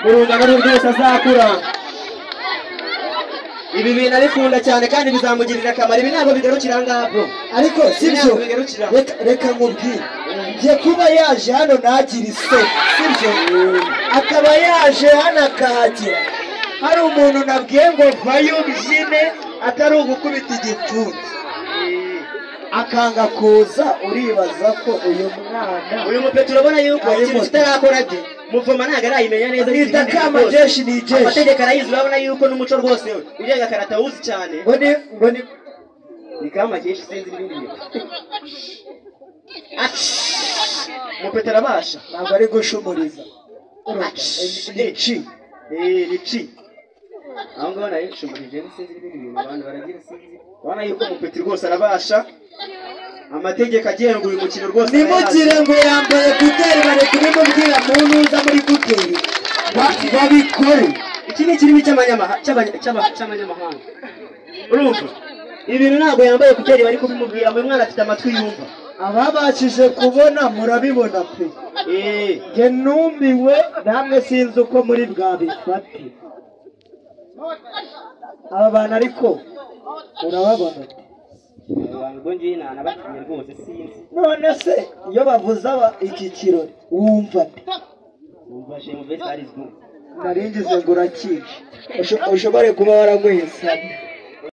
mu rungano rwose azakura ibi bintu abikunda cyane kandi bizamugirira akamaro ibi ntabwo bigarukira aha ngaha bro ariko sibyo Ntabwo bigarukira aho. reka reka nkubwire njye kuba yaje hano ntagire isoko sibyo akaba yaje hano akahagira hari umuntu nabwiye ngo vayo bijine atari ugukubita igipfunsi akanga kuza uribaza ko uyu mwana uyu mupetero urabona yuko Ari ikintu moto. kitarakora de muvoma ntabwo arayimenya neza Ni n'ikindi Dakama rwose. Jeshi ni Jeshi. amategeko arayizi urabona yuko n'umuco rwose we urenga akaratawuzi cyane ngo ni ngo ni ni kama jeshi sinzi ibindi bintu Ati! mupetero abasha ntabwo ari gushumuriza Ach. ni ci Eh, ni ci aho ngaho nayo nshumurije sinzi n'ibindi bintu abantu baragira sinzi urabona yuko umupetero rwose arabasha amategeko agenga uyu mukino rwose ntimugire ngo yambaye kuteri bari kubimubwira muntu uza muri kuteri Ba- babikore iki ni ikirimi cy'amanyamaha- cy'abanya- cy'aba- cy'abanyamahanga urumva ibintu ntabwo yambaye kuteri bari kubimubwira uyu mwana afite amatwi yumva ababashije kubona murabibona pe Eh, nge numiwe namwe sinzi uko muri bwabifate aba bantu ariko urababona abantu ubwo ngiye nanabatumye rwose sinzi none se iyo bavuze aba- iki kirori wumva ate numva shemu vesi ari zwo naringize ngo urakije Usho- ushobore kuba waranyweye sana